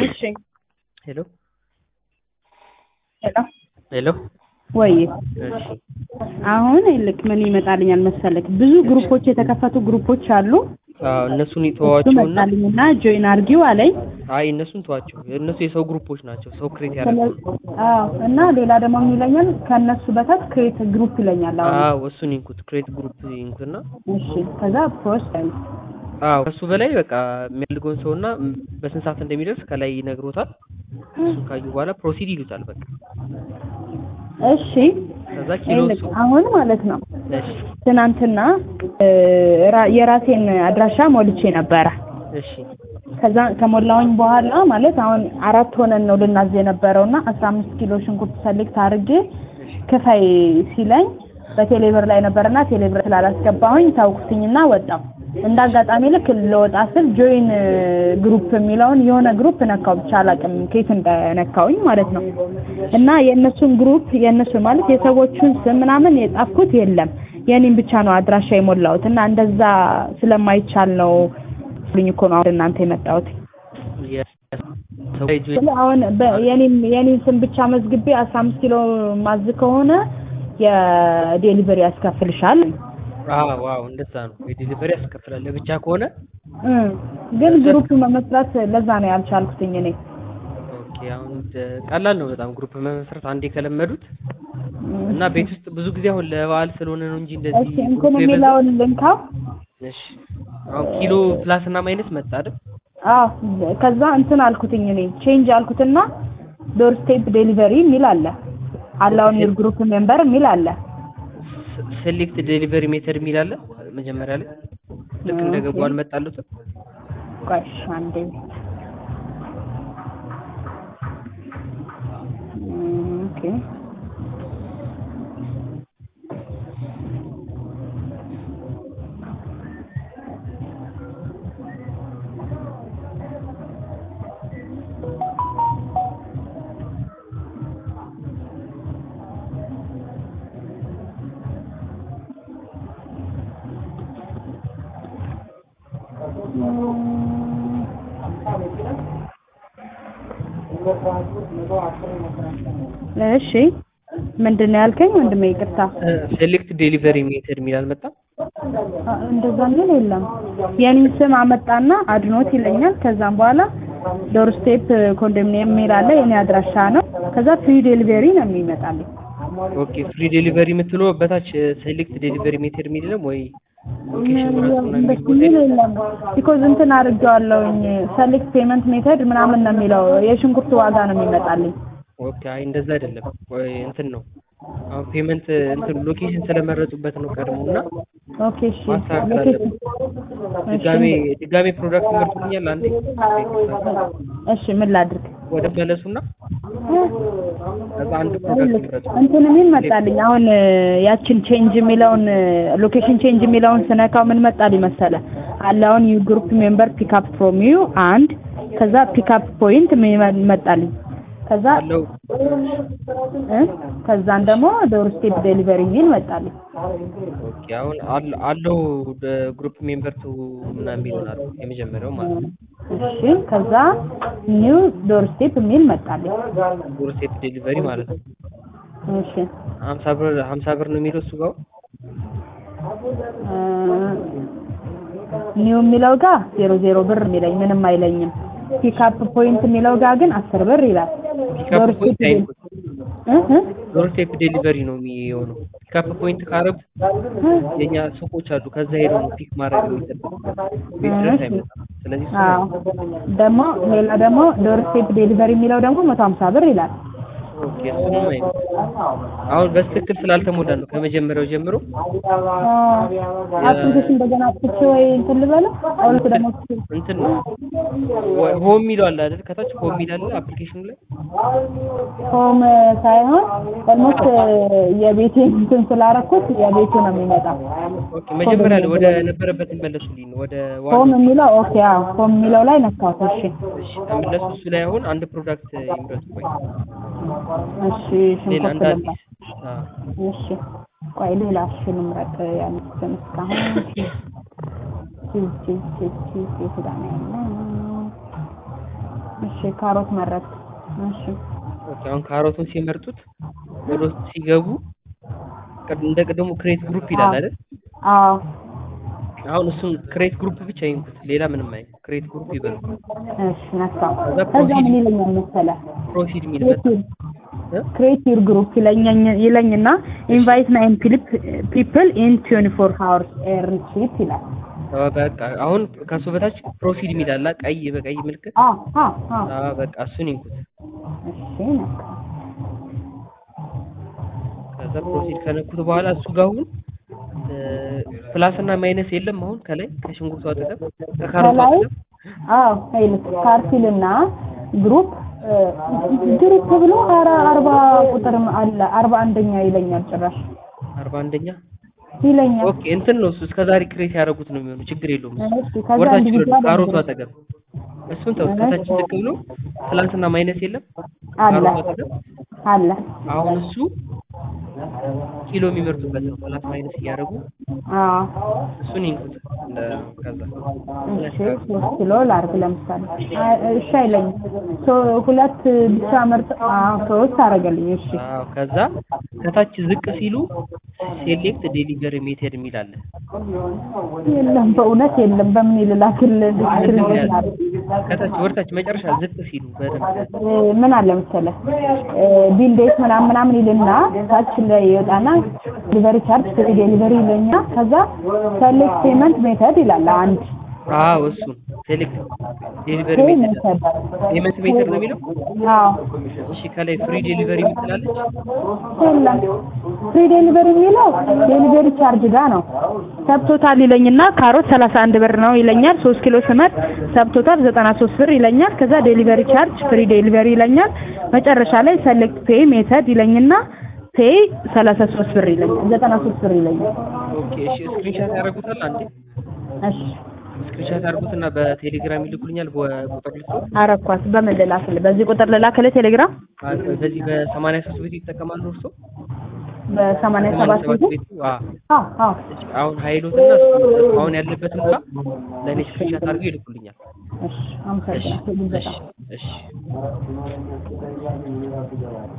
እሺ ሄሎ ሄሎ ሄሎ ወይ እሺ አሁን ይልቅ ምን ይመጣልኛል መሰለክ ብዙ ግሩፖች የተከፈቱ ግሩፖች አሉ አዎ እነሱን እሱ ተዋቸውና መጣልኝና ጆይን አርጊው አለኝ አይ እነሱን ተዋቸው እነሱ የሰው ግሩፖች ናቸው ሰው ክሬት ያደረጉ ስለ- አዎ እና ሌላ ደግሞ ምን ይለኛል ከእነሱ በታች ክሬት ግሩፕ ይለኛል አሁን አዎ እሱን ይንኩት ክሬት ግሩፕ ይንኩትና እሺ ከዛ ፖስት አይ አዎ ከሱ በላይ በቃ የሚያልገውን ሰውና ም- በስንት ሰዓት እንደሚደርስ ከላይ ይነግሮታል እሱ ካዩ በኋላ ፕሮሲድ ይሉታል በቃ እሺ ከዛ ኪሎ ይልቅ እሱ አሁን ማለት ነው እሺ ትናንትና እ፣ ራ- የራሴን አድራሻ ሞልቼ ነበረ እሺ ከዛ ከሞላውኝ በኋላ ማለት አሁን አራት ሆነን ነው ልናዝ የነበረው እና አስራ አምስት ኪሎ ሽንኩርት ሰሌክት አድርጌ ክፈይ ሲለኝ በቴሌብር ላይ ነበርና ቴሌብር ስላላስገባሁኝ ታውኩትኝና ወጣው እንደ አጋጣሚ ልክ ለወጣ ስል ጆይን ግሩፕ የሚለውን የሆነ ግሩፕ ነካው ብቻ አላውቅም ከየት እንደነካውኝ ማለት ነው እና የእነሱን ግሩፕ የእነሱን ማለት የሰዎቹን ስም ምናምን የጻፍኩት የለም የኔን ብቻ ነው አድራሻ የሞላሁት እና እንደዛ ስለማይቻል ነው ልኝ እኮ ነው አሁን እናንተ የመጣሁት የ- ሰው ላይ ጆይን ስለ አሁን በ- የኔን የኔን ስም ብቻ መዝግቤ አስራ አምስት ኪሎ ማዝ ከሆነ የዴሊቨሪ ያስከፍልሻል አዎ ዋው እንደዛ ነው የዲሊቨሪ ያስከፍላል ለብቻ ከሆነ እ ግን ግሩፕ መመስረት ለዛ ነው ያልቻልኩትኝ እኔ ኦኬ አሁን ደ- ቀላል ነው በጣም ግሩፕ መመስረት አንዴ ከለመዱት እና ቤት ውስጥ ብዙ ጊዜ አሁን ለበዓል ስለሆነ ነው እንጂ እንደዚህ እሺ እንትን ግሩፕ የበዛው። የሚለውን ልንካው እሺ አሁን ኪሎ ፕላስ እና ማይነስ መጣ አይደል? አዎ ከዛ እንትን አልኩትኝ እኔ ቼንጅ አልኩትና ዶር ስቴፕ ዴሊቨሪ የሚል አለ አላውን ዩር ግሩፕ ሜምበር የሚል አለ ሴሌክት ዴሊቨሪ ሜተድ የሚል አለ መጀመሪያ ላይ ልክ እንደገቡ አልመጣሉትም። ቆይ እሺ አንዴ እም፣ ኦኬ እሺ ምንድን ነው ያልከኝ ወንድሜ? ይቅርታ ሴሌክት ዴሊቨሪ ሜተድ የሚል አልመጣም። አ- እንደዛ የሚል የለም። የኔን ስም አመጣና አድኖት ይለኛል። ከዛም በኋላ ዶር ስቴፕ ኮንዶሚኒየም የሚል አለ የኔ አድራሻ ነው። ከዛ ፍሪ ዴሊቨሪ ነው የሚመጣልኝ። ኦኬ ፍሪ ዴሊቨሪ የምትለው በታች ሴሌክት ዴሊቨሪ ሜተድ የሚል የለም ወይ ሎኬሽን ምረጡ ነው የሚል እንደሱ ቦታ የሚል የለም? የለም። ቢኮዝ እንትን አድርጌዋለሁኝ ሰሌክት ፔመንት ሜተድ ምናምን ነው የሚለው የሽንኩርት ዋጋ ነው የሚመጣልኝ። ኦኬ አይ እንደዛ አይደለም። ወይ እንትን ነው አሁን ፔመንት እንትን ሎኬሽን ስለመረጡበት ነው ቀድሞ እና ኦኬ እሺ ማስተካከል ሎኬሽን ድጋሜ ድጋሜ ፕሮዳክት ይመርጡልኛል አንዴ እሺ ምን ላድርግ? ወደ መለሱና ከዛ አንድ ፕሮዳክት ይምረጡ። እንትን ምን መጣልኝ አሁን እ፣ ያችን ቼንጅ የሚለውን ሎኬሽን ቼንጅ የሚለውን ስነካው ምን መጣልኝ መሰለ አለ አሁን ዩ ግሩፕ ሜምበር ፒክአፕ ፍሮም ዩ አንድ ከዛ ፒክአፕ ፖይንት ምን መጣልኝ ከዛ አለው እ፣ ከዛን ደግሞ ዶር ስቴፕ ዴሊቨሪ የሚል መጣልኝ ኦኬ አሁን አለ- አለው ግሩፕ ሜምበር ቱ ምናምን የሚሆናል የመጀመሪያው ማለት ነው። እሺ ከዛ ኒው ዶር ስቴፕ የሚል መጣልኝ ዶር ስቴፕ ዴሊቨሪ ማለት ነው። እሺ ሀምሳ ብር ሀምሳ ብር ነው የሚለው እሱ ጋር ኒው የሚለው ጋር ዜሮ ዜሮ ብር የሚለኝ ምንም አይለኝም። ፒክአፕ ፖይንት የሚለው ጋር ግን አስር ብር ይላል። ፒካፕ ዶር ፖይንት ስቴፕ አይንኩት። እ እ ዶር ስቴፕ ዴሊቨሪ ነው የሚሆነው። ፒካፕ ፖይንት ካረጉ የኛ ሱቆች አሉ። ከዛ ሄደው ነው ፒክ ማድረግ የሚጠበቅበት ቤት ድረስ አይመጣም። ስለዚህ እሱ አዎ ደግሞ ሌላ ደግሞ ዶር ስቴፕ ዴሊቨሪ የሚለው ደግሞ መቶ ሀምሳ ብር ይላል። ኦኬ እሱንም አይነት አሁን በትክክል ስላልተሞላ ነው ከመጀመሪያው ጀምሮ አፕሊኬሽን እንደገና አጥቼ ወይ እንትን ልበለው አሁን ደግሞ እንትን ነው ወይ ሆም የሚለው አለ አይደል? ከታች ሆም የሚል አለ አፕሊኬሽኑ ላይ ሆም ሳይሆን ኦልሞስት የቤቴ እንትን ስላረኩት የቤቱ ነው የሚመጣው። ኦኬ መጀመሪያ ላይ ወደ ነበረበት ይመለሱልኝ ነው ወደ ሆም ዋናው የሚለው ኦኬ አዎ ሆም የሚለው ላይ ነካሁት። እሺ እሺ ተመለሱ። እሱ ላይ አሁን አንድ ፕሮዳክት ይምረጡ። ቆይ እሺ ሌላ ሽንኩርት እንደ ልምጣ። አዲስ አዎ እሺ ቆይ ሌላ እሺ ልምረጥ ያሉትን እስካሁን ቺዝ ቺዝ ቺዝ ቺዝ የት ጋር ነው ያለው? እሺ ካሮት መረጥ እሺ ኦኬ አሁን ካሮቱን ሲመርጡት ወደ ውስጥ ሲገቡ ቅድ- እንደ ቅድሙ ክሬት ግሩፕ ይላል አይደል? አዎ አሁን እሱን ክሬት ግሩፕ ብቻ ይንኩት፣ ሌላ ምንም አይ ክሬት ግሩፕ ይበሉ። እሺ ነካው ከዛ ከዛ ፕሮሲድ ምን ይለኛል መሰለህ ፕሮሲድ የሚል መጣ። እ? ክሬት ዩር ግሩፕ ይለኛኝ ይለኝና ኢንቫይት ናይን ፒፕ ፒፕል ኢን 24 ሃወርስ ኤርን ሺት ይላል አዎ፣ በቃ አሁን ከሱ በታች ፕሮሲድ የሚል አለ ቀይ በቀይ ምልክት። አዎ አዎ አዎ አዎ በቃ እሱን ይንኩት። እሺ ነካው ከዛ ፕሮሲድ ከነኩት በኋላ እሱ ጋር አሁን ፕላስ እና ማይነስ የለም። አሁን ከላይ ከሽንኩርቱ አጠገብ ከካሮቱ ከላይ አጠገብ አዎ ይልክ ካርቲልና ግሩፕ ግሩፕ ብሎ አራ አርባ ቁጥር አለ አርባ አንደኛ ይለኛል ጭራሽ አርባ አንደኛ ይለኛል ኦኬ እንትን ነው እሱ እስከ ዛሬ ክሬት ያደረጉት ነው የሚሆነው። ችግር የለውም። እሱ እሺ ከዛ ወርታች ኢንዲቪጁዋል ካሮቱ አጠገብ እሱን ተው። ከታች ዝቅ ብሎ ፕላስ እና ማይነስ የለም አለ ካሮቱ አጠገብ አለ አሁን እሱ ኪሎ የሚመርጡበት ነው። ፕላስ ማይነስ እያደረጉ አዎ እሱን ይንኩት። እንደ- ከዛ እሺ ሶስት ኪሎ ላርግ ለምሳሌ አ- እሺ አይለኝም ሶ ሁለት ብቻ ምርጥ አዎ ሶስት አደረገልኝ እሺ አዎ ከዛ ከታች ዝቅ ሲሉ ሴሌክት ዴሊቨሪ ሜቴድ የሚል አለ። የለም በእውነት የለም በምን ይልላክል ምንድን ነው ያለው? ከታች ወርታች መጨረሻ ዝቅ ሲሉ በደንብ ምን አለ መሰለህ ቢል ዴት ምናምን ምናምን ይልና ታች ላይ ይወጣና ዲሊቨሪ ቻርጅ ፍሪ ዴሊቨሪ ይለኛል ከዛ ሰሌክት ፔመንት ሜተድ ይላል አንድ አዎ እሱን ሴሌክት ዴሊቨሪ ፔይ ሜቴድ ሜተድ ፔመንት ሜቴድ ነው የሚለው። አዎ እሺ ከላይ ፍሪ ዴሊቨሪ የምትላለች የለም ፍሪ ዴሊቨሪ የሚለው ዴሊቨሪ ቻርጅ ጋር ነው ሰብቶታል ይለኝና ካሮት ሰላሳ አንድ ብር ነው ይለኛል ሶስት ኪሎ ስመጥ ሰብቶታል ዘጠና ሶስት ብር ይለኛል ከዛ ዴሊቨሪ ቻርጅ ፍሪ ዴሊቨሪ ይለኛል መጨረሻ ላይ ሰሌክት ፔይ ሜተድ ይለኝና ፔይ ሰላሳ ሶስት ብር ይለኛል ዘጠና ሶስት ብር ይለኛል ኦኬ እሺ ስክሪንሻት ያደርጉታል አንዴ እሺ ስክሪንሻት ያደርጉትና በቴሌግራም ይልኩልኛል በቁጥር ልክ አረኳት በምን ልላክልህ በዚህ ቁጥር ልላክልህ ቴሌግራም በዚህ በሰማንያ ሶስት ቤት ይጠቀማሉ እርሶ በሰማንያ ሰባት ሰባት ጊዜ ቤቱ አዎ አዎ አዎ አሁን ሀይሎትና እሱ አሁን ያለበትን ጋር ለእኔ ስክሪንሻት አድርገው ይልኩልኛል። እሺ አመሰግናለሁ እሺ በጣም እሺ